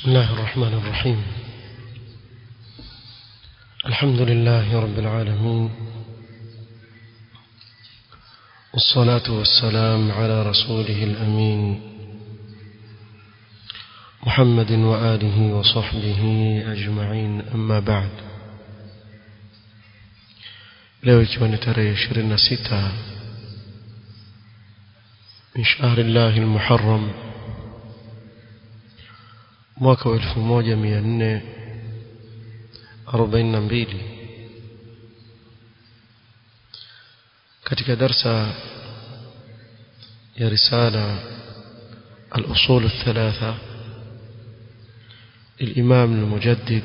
بسم الله الرحمن الرحيم الحمد لله رب العالمين والصلاة والسلام على رسوله الأمين محمد وآله وصحبه أجمعين أما بعد leo ikiwa ni tarehe ishirini na sita min shahri llahi lmuharam mwaka wa elfu moja mia nne arobaini na mbili katika darsa ya risala الأصول الثلاثة للإمام المجدد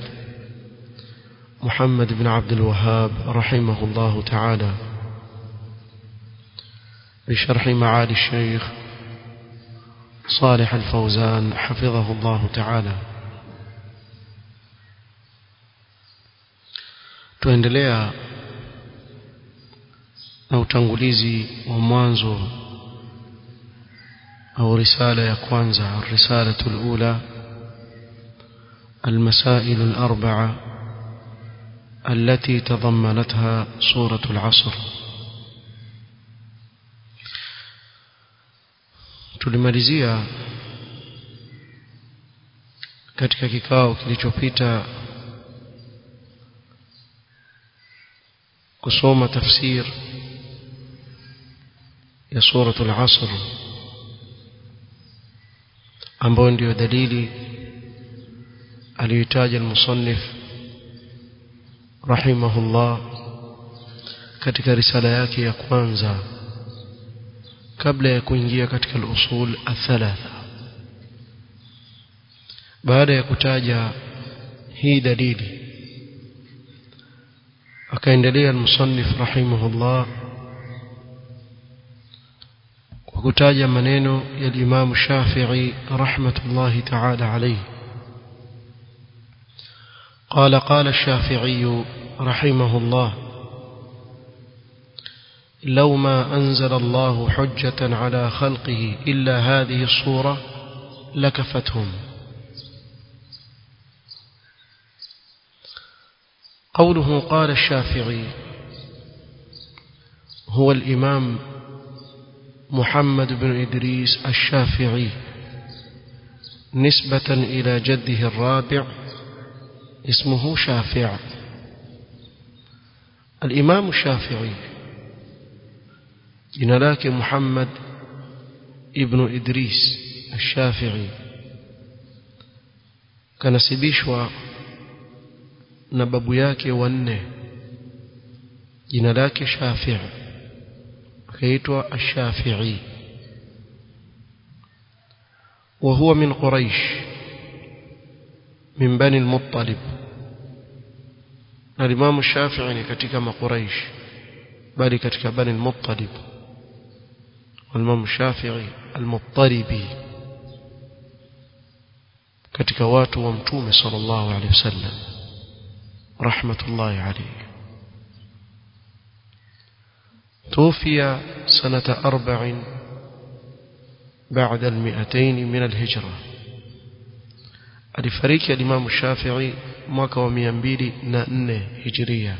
محمد بن عبد الوهاب رحمه الله تعالى بشرح معالي الشيخ صالح الفوزان حفظه الله تعالى tuendelea na utangulizi wa mwanzo au risala ya kwanza risalatu alula المسائل الأربعة التي تضمنتها سورة العصر tulimalizia katika kikao kilichopita kusoma tafsir ya suratul asr ambayo ndiyo dalili aliyotaja al-musannif rahimahullah katika risala yake ya kwanza kabla ya kuingia katika al-usul athalatha baada ya kutaja hii dalili akaendelea al-musannif rahimahullah kwa kutaja maneno ya Imam Shafi'i rahmatullahi ta'ala alayhi قال قال الشافعي رحمه الله لو ما أنزل الله حجة على خلقه إلا هذه الصورة لكفتهم قوله قال الشافعي هو الإمام محمد بن إدريس الشافعي نسبة إلى جده الرابع اسمه شافع الإمام الشافعي jina lake Muhammad ibn Idris al-Shafi'i kanasibishwa na babu yake wanne jina lake Shafi'i akaitwa al-Shafi'i وهو من قريش من بني المطلب الإمام الشافعي katika مقريش bali katika bani al-Muttalib والإمام الشافعي المضطربي katika watu wa mtume sallallahu alaihi wasallam rahmatullahi alayhi توفي سنة أربع بعد المئتين من الهجرة alifariki alimamu Shafi'i mwaka wa 204 hijria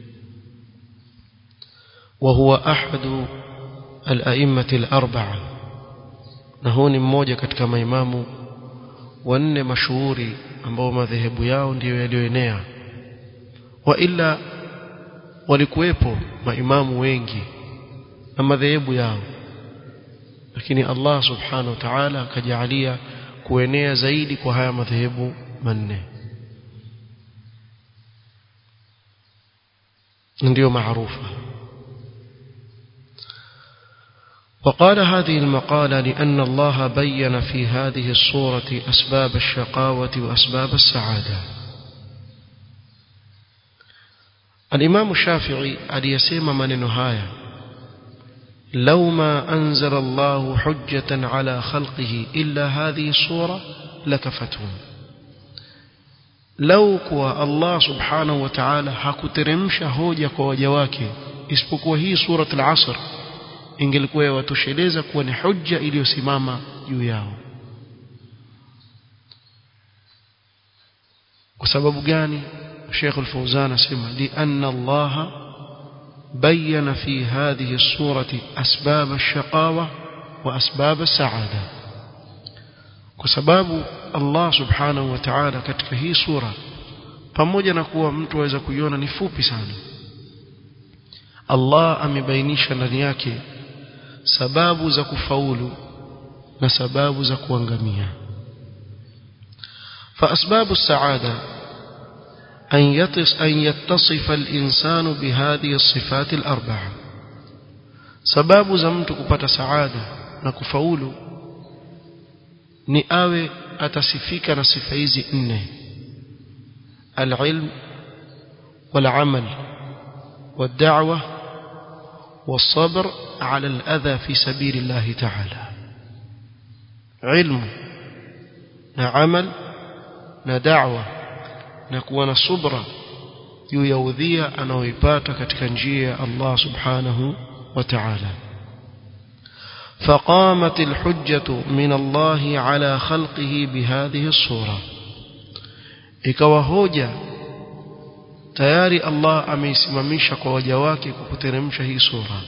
وهو أحد الأئمة الأربعة نهون mmoja katika maimamu wanne mashuhuri ambao madhehebu yao ndiyo yaliyoenea wa illa walikuwepo maimamu wengi na madhehebu yao lakini Allah subhanahu wa ta'ala akajalia kuenea zaidi kwa haya madhehebu manne ndio maarufa وقال هذه المقالة لأن الله بين في هذه الصورة أسباب الشقاوة وأسباب السعادة الإمام الشافعي أليسيم من نهاية لو ما أنزل الله حجة على خلقه إلا هذه الصورة لكفتهم لو كوا الله سبحانه وتعالى hakuteremsha hoja kwa waja wake isipokuwa hii surat al-asr ingelikuwa yawatosheleza kuwa ni hujja iliyosimama juu yao kwa sababu gani Sheikh Al-Fawzan asema li anna Allah bayyana fi hadhihi as-surati asbab ash-shaqawa wa asbab as-sa'ada kwa sababu Allah subhanahu wa ta'ala katika hii sura pamoja na kuwa mtu aweza kuiona ni fupi sana Allah amebainisha ndani yake sababu za kufaulu na sababu za kuangamia فأسباب السعادة أن, يتص أن يتصف الإنسان بهذه الصفات الأربعة سباب زمت كبت سعادة نكفول نآوي أتصفيك نصفيز إنه العلم والعمل والدعوة والصبر على الأذى في سبيل الله تعالى علم عمل na da'wa na kuwa na subra juu ya udhia anaoipata katika njia ya Allah subhanahu wa ta'ala فقامت الحجة من الله على خلقه بهذه الصورة ikawa hoja tayari Allah ameisimamisha kwa waja wake kwa kuteremsha hii sura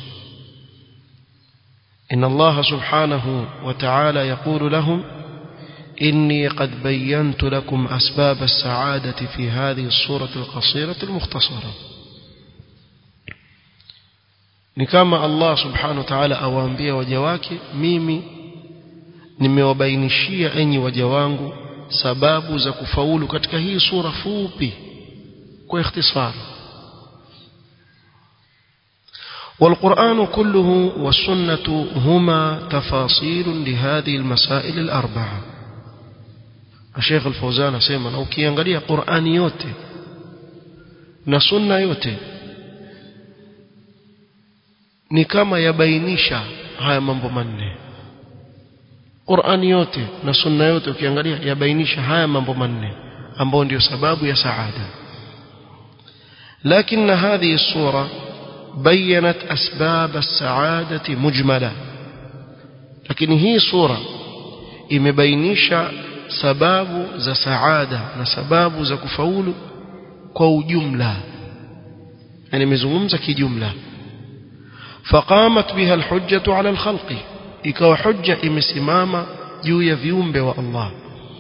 إن الله سبحانه وتعالى يقول لهم إني قد بينت لكم أسباب السعادة في هذه الصورة القصيرة المختصرة نكما الله سبحانه وتعالى أوانبيا وجواك ميمي nimewabainishia enyi waja wangu sababu za kufaulu katika hii sura fupi kwa ikhtisar والقرآن كله والسنة هما تفاصيل لهذه المسائل الأربعة Sheikh Al-Fauzan asema na ukiangalia Qur'ani yote na sunna yote ni kama yabainisha haya mambo manne Qur'ani yote na sunna yote ukiangalia yabainisha haya mambo manne ambao ndio sababu ya saada lakini هذه الصورة بينت أسباب السعادة مجملة لكن هي صورة imebainisha sababu za saada na sababu za kufaulu kwa ujumla yani imezungumza kijumla faqamat biha alhujjatu ala alkhalqi ikawa hujja imesimama juu ya viumbe wa Allah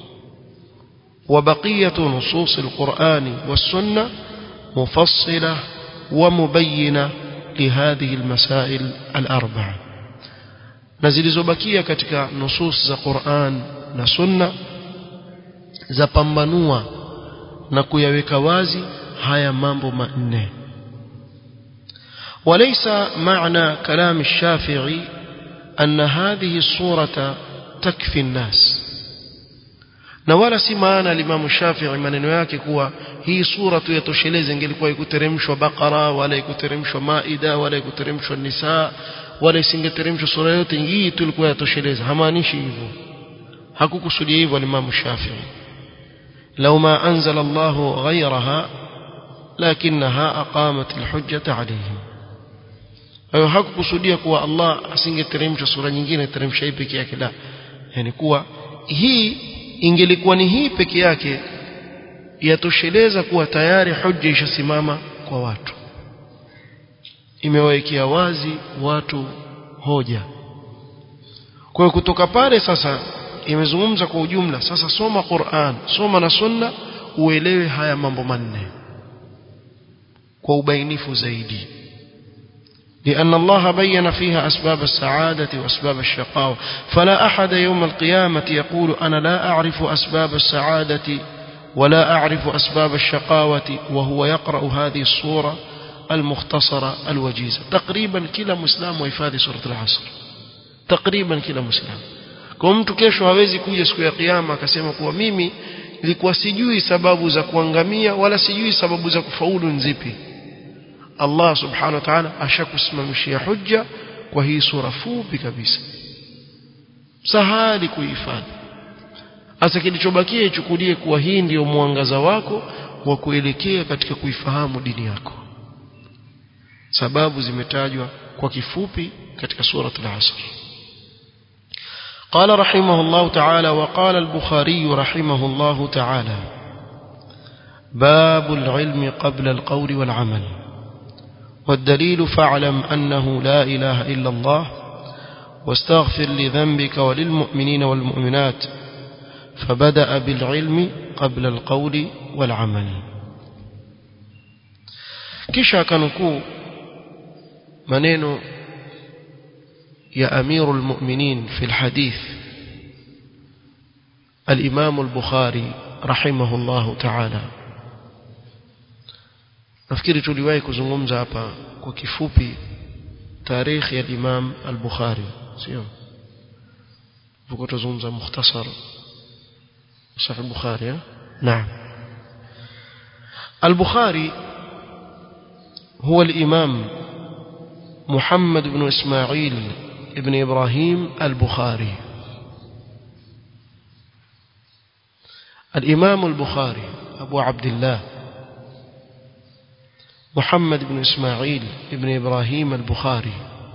وبقية نصوص القرآن والسنة مفصلة ومبينة لهذه المسائل الأربعة نزلزبكية كتك نصوص القرآن نسنة zapambanua na kuyaweka wazi haya mambo manne وليس معنى كلام الشافعي أن هذه الصورة تكفي الناس na wala si maana limamu Shafi'i maneno yake kuwa hii sura tu yatosheleze ingelikuwa ikuteremshwa Baqara wala ikuteremshwa Maida wala ikuteremshwa Nisa wala isingeteremshwa sura yote hii tu ilikuwa yatosheleza hamaanishi hivyo hakukusudia hivyo limamu Shafi'i لو ما أنزل الله غيرها لكنها أقامت الحجة عليهم ayo hakukusudia kuwa Allah asingeteremsha sura nyingine teremsha hii peke yake la yani kuwa hii ingelikuwa ni hii peke yake yatosheleza kuwa tayari hujja ishasimama kwa watu imewawekea wazi watu hoja kwa hiyo kutoka pale sasa imezungumza kwa ujumla sasa soma Qur'an soma na sunna uelewe haya mambo manne kwa ubainifu zaidi لأن الله بين فيها أسباب السعادة وأسباب الشقاوة فلا أحد يوم القيامة يقول أنا لا أعرف أسباب السعادة ولا أعرف أسباب الشقاوة وهو يقرأ هذه الصورة المختصرة الوجيزة تقريبا كلا مسلم ويفادي سورة العصر تقريبا كلا مسلم kwa mtu kesho hawezi kuja siku ya kiyama akasema kuwa mimi nilikuwa sijui sababu za kuangamia wala sijui sababu za kufaulu nzipi Allah subhanahu wa ta'ala ashakusimamishia hujja kwa hii sura fupi kabisa sahali kuhifadhi hasa kilichobakia ichukulie kuwa hii ndiyo mwangaza wako wa kuelekea katika kuifahamu dini yako sababu zimetajwa kwa kifupi katika suratul asr قال رحمه الله تعالى وقال البخاري رحمه الله تعالى باب العلم قبل القول والعمل والدليل فاعلم أنه لا إله إلا الله واستغفر لذنبك وللمؤمنين والمؤمنات فبدأ بالعلم قبل القول والعمل kisha akanukuu maneno ya amiru lmuminin fi lhadith alimamu lbukhari rahimahu llahu taala nafikiri tuliwahi kuzungumza hapa kwa kifupi tarikhi ya imam al-bukhari sio tuko tuzungumza mukhtasar sahih al-bukhari naam al-bukhari هو الإمام محمد بن إسماعيل ابن إبراهيم البخاري الإمام البخاري أبو عبد الله محمد بن إسماعيل ابن إبراهيم البخاري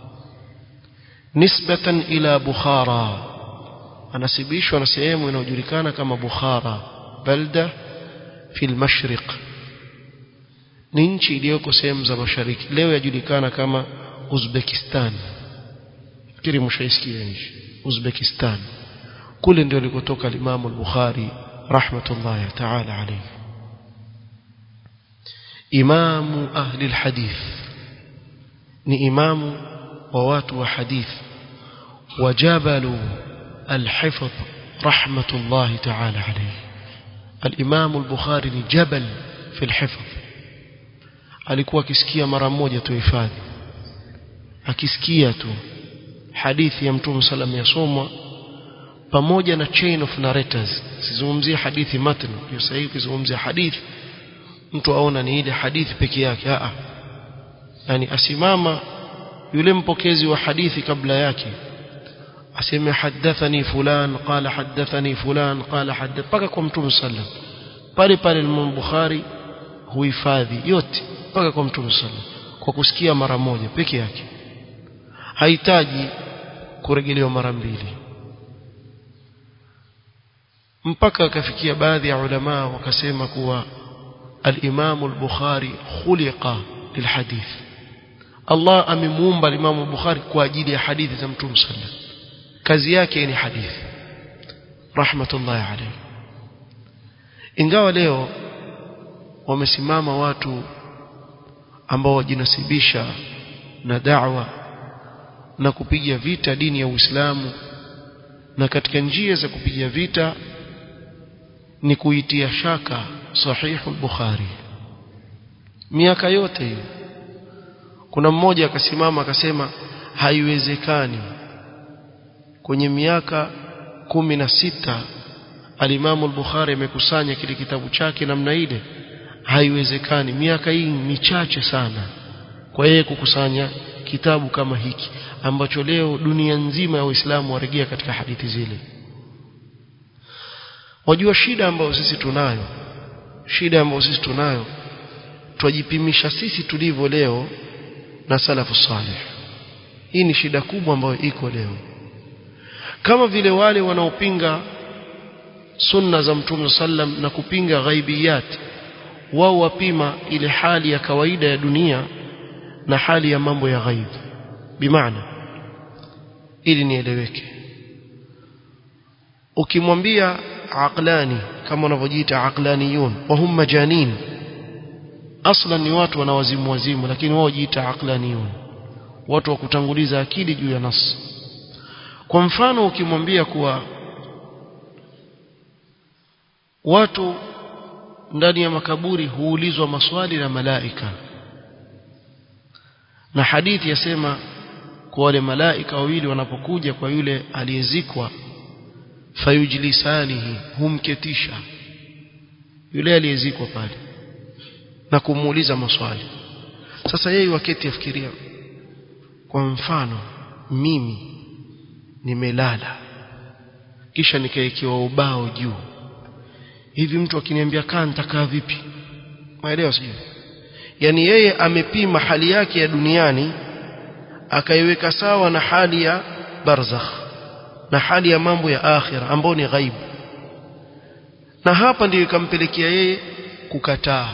نسبة إلى بخارى anasibishwa na sehemu inayojulikana kama Bukhara balda fi al-mashriq ni nchi iliyoko sehemu za mashariki leo yajulikana kama Uzbekistan fikiri mshaisikia nchi Uzbekistan kule ndio alikotoka Imam al-Bukhari rahmatullahi ta'ala alayhi imamu ahli alhadith ni imamu wa watu wa hadith wajabalu alhifdh rahmatullahi ta'ala alayhi الإمام البخاري ni jabal fi alhifdh alikuwa akisikia mara moja tu hifadhi akisikia tu hadithi ya mtume sallam yasomwa pamoja na chain of narrators sizungumzie hadithi matn hiyo sahihi kuzungumzia hadithi mtu aona ni ile hadithi peke yake a yani asimama yule mpokezi wa hadithi kabla yake aseme hadathani fulan qala hadathani fulan qala hadath paka kwa mtume sallam pale pale Imam Bukhari huhifadhi yote mpaka kwa mtume sallam kwa kusikia mara moja peke yake hahitaji kurejelewa mara mbili mpaka akafikia baadhi ya ulama wakasema kuwa al-Imam al-Bukhari khuliqa lilhadith Allah amemuumba al-Imam al-Bukhari kwa ajili ya hadithi za Mtume sallam kazi yake ni hadithi rahmatullahi alayhi ingawa leo wamesimama watu ambao wajinasibisha na da'wa na kupiga vita dini ya Uislamu na katika njia za kupiga vita ni kuitia shaka sahihu al-Bukhari miaka yote hiyo kuna mmoja akasimama akasema haiwezekani kwenye miaka kumi na sita alimamu al-Bukhari amekusanya kile kitabu chake namna ile haiwezekani miaka hii michache sana kwa yeye kukusanya kitabu kama hiki ambacho leo dunia nzima ya Uislamu waregea katika hadithi zile wajua shida ambayo sisi tunayo shida ambayo sisi tunayo twajipimisha sisi tulivyo leo na salafu salih hii ni shida kubwa ambayo iko leo kama vile wale wanaopinga sunna za mtume sallam na kupinga ghaibiyat wao wapima ile hali ya kawaida ya dunia na hali ya mambo ya ghaib bimaana ili nieleweke ukimwambia aqlani kama wanavyojiita aqlaniyun wa hum majanin aslan ni watu wanawazimu wazimu lakini wao jiita aqlaniyun watu wa kutanguliza akili juu ya nas kwa mfano ukimwambia kuwa watu ndani ya makaburi huulizwa maswali na malaika na hadithi yasema kwa wale malaika wawili wanapokuja kwa yule aliyezikwa fayujlisanihi humketisha yule aliyezikwa pale na kumuuliza maswali sasa yeye waketi afikiria kwa mfano mimi nimelala kisha nikaekewa ubao juu hivi mtu akiniambia kaa nitakaa vipi maelewa sijui yani yeye amepima hali yake ya duniani akaiweka sawa na hali ya barzakh na hali ya mambo ya akhira ambayo ni ghaibu na hapa ndiyo ikampelekea yeye kukataa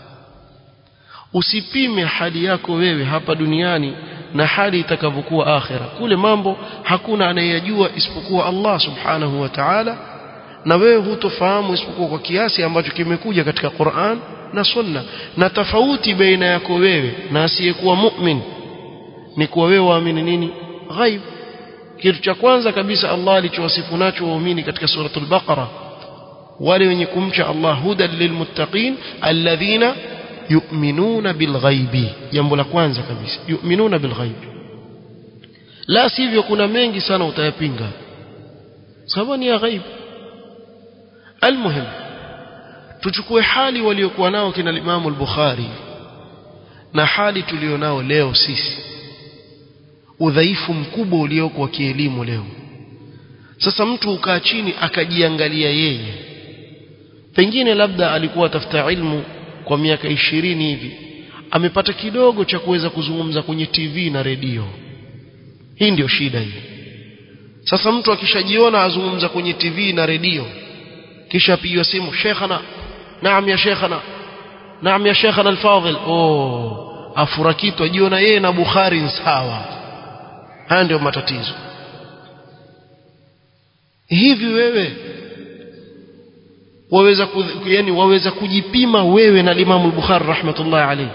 usipime hali yako wewe hapa duniani na hali itakavyokuwa akhira kule mambo hakuna anayeyajua isipokuwa Allah subhanahu wa ta'ala na wewe hutofahamu isipokuwa kwa kiasi ambacho kimekuja katika Qur'an na Sunna na tofauti baina yako wewe na asiyekuwa mu'min ni kuwa wewe waamini nini ghaib kitu cha kwanza kabisa Allah alichowasifu nacho waumini katika suratul Baqara wale wenye kumcha Allah hudan lilmuttaqin alladhina yu'minuna bilghaibi jambo la kwanza kabisa yu'minuna bilghaibi la sivyo kuna mengi sana utayapinga sababu ni ya ghaib almuhim tuchukue hali waliokuwa nao kina Imam al-Bukhari na hali tulionao leo sisi udhaifu mkubwa ulioko wa kielimu leo sasa mtu ukaa chini akajiangalia yeye pengine labda alikuwa atafuta ilmu kwa miaka ishirini hivi amepata kidogo cha kuweza kuzungumza kwenye TV na redio hii ndio shida hii sasa mtu akishajiona azungumza kwenye TV na redio kisha apigiwa simu shekhana naam ya shekhana naam ya shekhana alfadhil oh afurakitu ajiona yeye na Bukhari sawa haya ndio matatizo hivi wewe waweza yani waweza kujipima wewe na Imam al-Bukhari rahmatullahi alayhi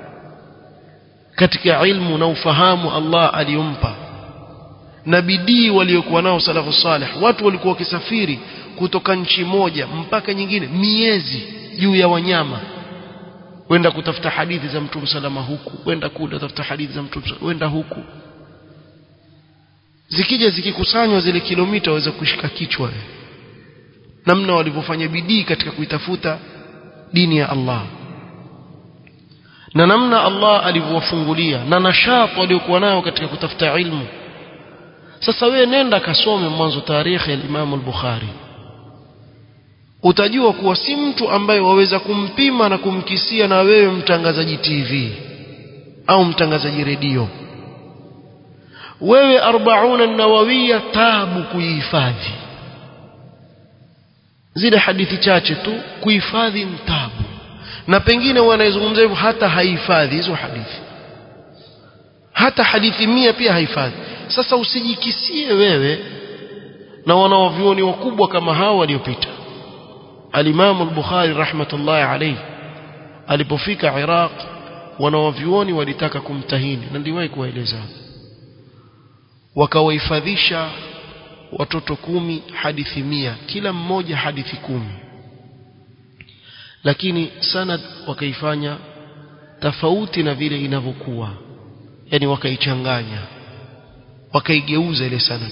katika ilmu na ufahamu Allah aliyompa na bidii waliokuwa nao salafu salih watu walikuwa wakisafiri kutoka nchi moja mpaka nyingine miezi juu ya wanyama wenda kutafuta hadithi za mtume salama huku wenda kule kutafuta hadithi za mtume wenda huku zikija zikikusanywa zile kilomita waweza kushika kichwa namna walivyofanya bidii katika kuitafuta dini ya Allah na namna Allah alivyowafungulia na nashati waliokuwa nayo katika kutafuta ilmu sasa wewe nenda kasome mwanzo tarehe ya Imam al-Bukhari utajua kuwa si mtu ambaye waweza kumpima na kumkisia na wewe mtangazaji TV au mtangazaji redio wewe 40 nawawiya tabu kuihifadhi zile hadithi chache tu kuhifadhi mtabu na pengine wanayezungumza hivyo hata haihifadhi hizo hadithi hata hadithi mia pia haifadhi sasa usijikisie wewe na wanawavyuoni wakubwa kama hao waliopita alimamu al-Bukhari rahmatullahi alayhi alipofika Iraq wanawavyuoni walitaka kumtahini na ndiwahi kuwaeleza wakawahifadhisha watoto kumi hadithi mia kila mmoja hadithi kumi lakini sanad wakaifanya tofauti na vile inavyokuwa yani wakaichanganya wakaigeuza ile sanad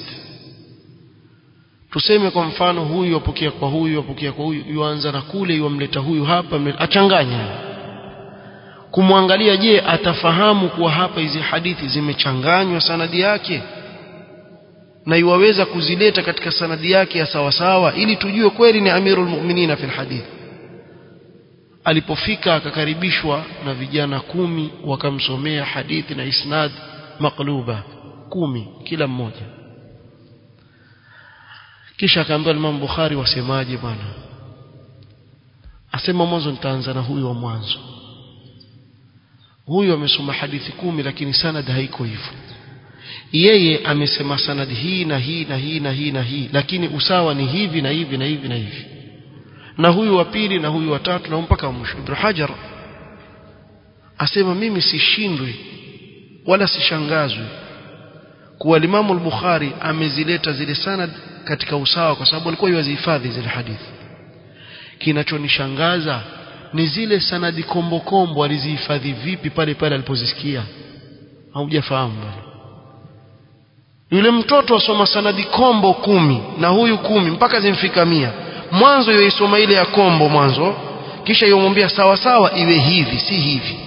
tuseme kwa mfano huyu apokea kwa huyu apokea kwa huyu yuanza na kule yuamleta huyu hapa mleta, achanganya kumwangalia je atafahamu kuwa hapa hizi hadithi zimechanganywa sanadi yake na iwaweza kuzileta katika sanadi yake ya sawasawa ili tujue kweli ni amirul mu'minina fil hadith alipofika akakaribishwa na vijana kumi wakamsomea hadithi na isnad maqluba kumi kila mmoja kisha akaambia Imam Bukhari wasemaje bwana asema mwanzo nitaanza na huyu wa mwanzo huyu amesoma hadithi kumi lakini sanad haiko hivyo yeye amesema sanad hii na hii na hii na hii na hii lakini usawa ni hivi na hivi na hivi na hivi na huyu wa pili na huyu wa tatu na mpaka mwisho Ibn Hajar asema mimi sishindwi wala sishangazwi kuwa Imam al-Bukhari amezileta zile sanad katika usawa kwa sababu alikuwa yuwazihifadhi zile hadithi kinachonishangaza ni zile sanadi kombo kombo alizihifadhi vipi pale pale alipozisikia haujafahamu bwana yule mtoto asoma sanadi kombo kumi na huyu kumi mpaka zimfika mia mwanzo yoisoma ile ya kombo mwanzo kisha yomwambia sawa sawa iwe hivi si hivi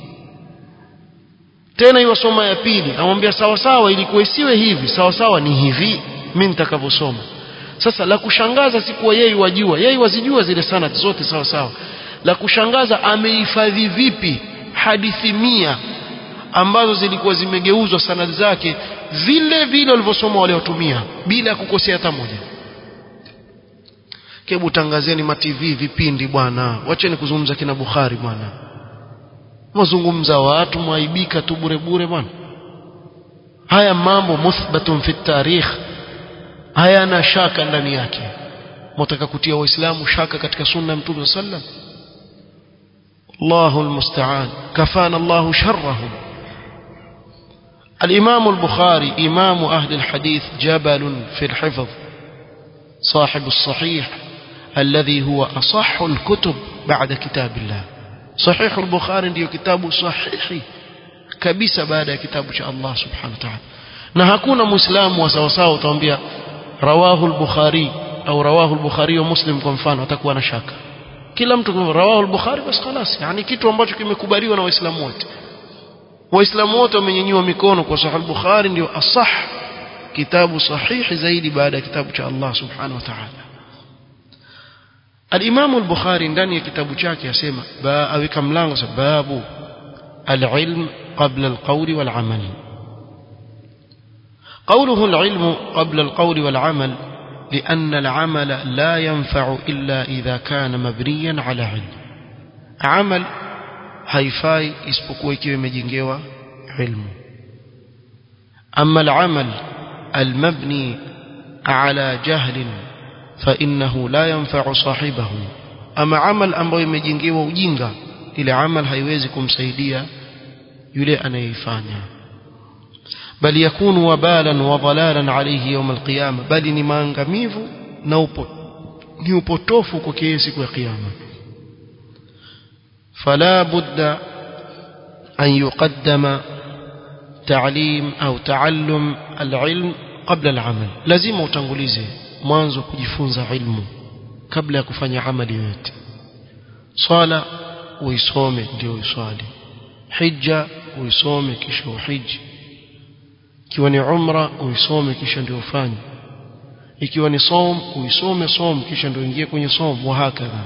tena iwasoma ya pili amwambia sawa sawa ilikuwa isiwe hivi sawa sawa ni hivi mimi nitakavyosoma sasa la kushangaza si kuwa yeye wajua yeye wazijua zile sanad zote sawa sawa la kushangaza amehifadhi vipi hadithi mia ambazo zilikuwa zimegeuzwa sanad zake vile vile walivyosoma waliotumia bila kukosea hata moja kebu tangazeni ma TV vipindi bwana wacheni kuzungumza kina Bukhari bwana mwazungumza watu mwaibika tu bure bure bwana haya mambo muthbatun fi tarikh hayana shaka ndani yake mtaka kutia waislamu shaka katika sunna ya mtume sallam Allahu almusta'an kafana Allahu sharrahum الإمام البخاري إمام أهل الحديث جبل في الحفظ صاحب الصحيح الذي هو أصح الكتب بعد كتاب الله صحيح البخاري ndio kitabu sahihi kabisa baada ya kitabu cha Allah subhanahu wa ta'ala na hakuna muislamu wa sawa sawa utamwambia rawahu al-bukhari au rawahu al-bukhari wa muslim kwa mfano atakuwa na shaka kila mtu rawahu al-bukhari basi خلاص yani kitu ambacho kimekubaliwa na waislamu wote waislamu wote wamenyanyua mikono kwa sahih al-bukhari ndio asah kitabu sahihi zaidi baada ya kitabu cha Allah subhanahu wa ta'ala الإمام البخاري ndani ya kitabu chake asema aweka mlango sababu العلم قبل القول والعمل قوله العلم قبل القول والعمل لأن العمل لا ينفع إلا إذا كان مبنيا على علم عمل haifai isipokuwa ikiwa imejengewa ilmu ama al-amal al-mabni ala jahlin فإنه لا ينفع صاحبه أما عمل ambayo imejengewa ujinga ile amal haiwezi kumsaidia yule anayefanya bali yakunu wabalan wa dhalalan alayhi yawm alqiyama bali ni maangamivu na upo ni upotofu kwa kiasi siku ya kiyama فلا بد أن يقدم تعليم أو تعلم العلم قبل العمل لازم utangulize mwanzo kujifunza ilmu kabla ya kufanya amali yoyote swala uisome ndio uswali hija uisome kisha uhiji ikiwa ni umra uisome kisha ndio ufanye ikiwa ni som uisome som kisha ndio ingie kwenye som wa hakadha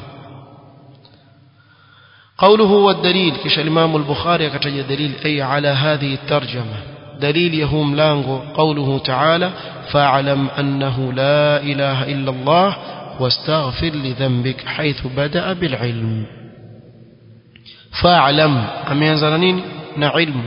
قوله والدليل كش الإمام البخاري كتج دليل أي على هذه الترجمة دليل يهم لانغو قوله تعالى فاعلم أنه لا إله إلا الله واستغفر لذنبك حيث بدأ بالعلم فاعلم أم ينزلنين نعلم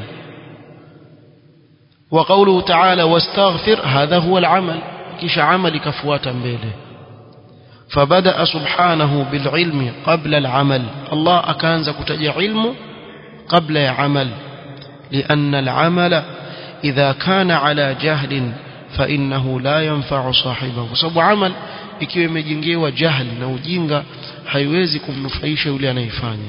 وقوله تعالى واستغفر هذا هو العمل كش عمل كفواتا بيله فبدأ سبحانه بالعلم قبل العمل الله أكانز كتج علم قبل عمل لأن العمل إذا كان على جهل فإنه لا ينفع صاحبه sababu amal ikiwa imejengewa jahl na ujinga haiwezi kumnufaisha yule anayefanya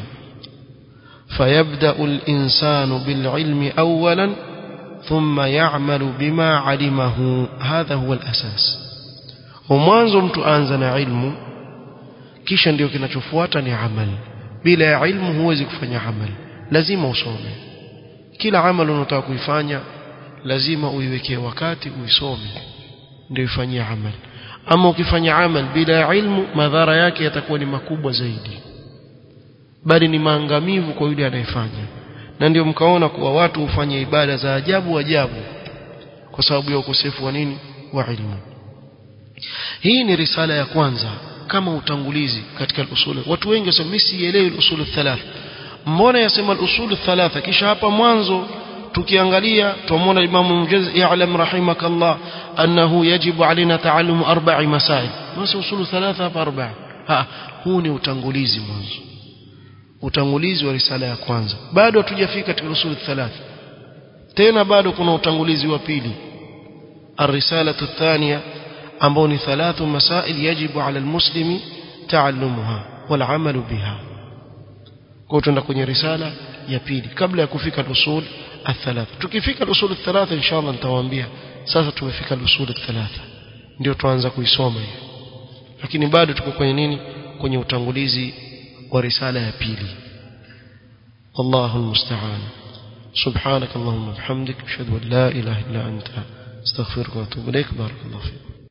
فيبدأ الإنسان بالعلم أولا ثم يعمل بما علمه هذا هو الأساس ومwanzo mtu anza na ilmu kisha ndio kinachofuata ni amal bila ya ilmu huwezi kufanya amal lazima usome kila amal unataka kuifanya lazima uiwekee wakati uisome ndio ifanyie amal ama ukifanya amal bila ilmu madhara yake yatakuwa ni makubwa zaidi bali ni maangamivu kwa yule anayefanya na ndio mkaona kuwa watu hufanya ibada za ajabu ajabu kwa sababu ya ukosefu wa nini wa ilmu hii ni risala ya kwanza kama utangulizi katika usul watu wengi wasema mimi sielewi usul thalatha mbona yasema usul thalatha kisha hapa mwanzo tukiangalia tuamwona Imam Mujaz ya'lam rahimakallah annahu yajibu alaina ta'allum arba'i masail masa usul thalatha hapa arba'a ha huu ni utangulizi mwanzo utangulizi wa risala ya kwanza bado hatujafika katika usul thalatha tena bado kuna utangulizi wa pili الرسالة الثانية ambao ni thalathu masail yajibu ala almuslimi taallumuha walamalu biha kwa tuenda kwenye risala ya pili kabla ya kufika usul الثلاثة tukifika usul الثلاثة inshallah nitawaambia sasa tumefika usul الثلاثة ndio tuanza kuisoma hiyo lakini bado tuko kwenye nini kwenye utangulizi wa risala ya pili والله المستعان سبحانك اللهم وبحمدك اشهد ان لا اله الا انت استغفرك واتوب اليك بارك الله فيك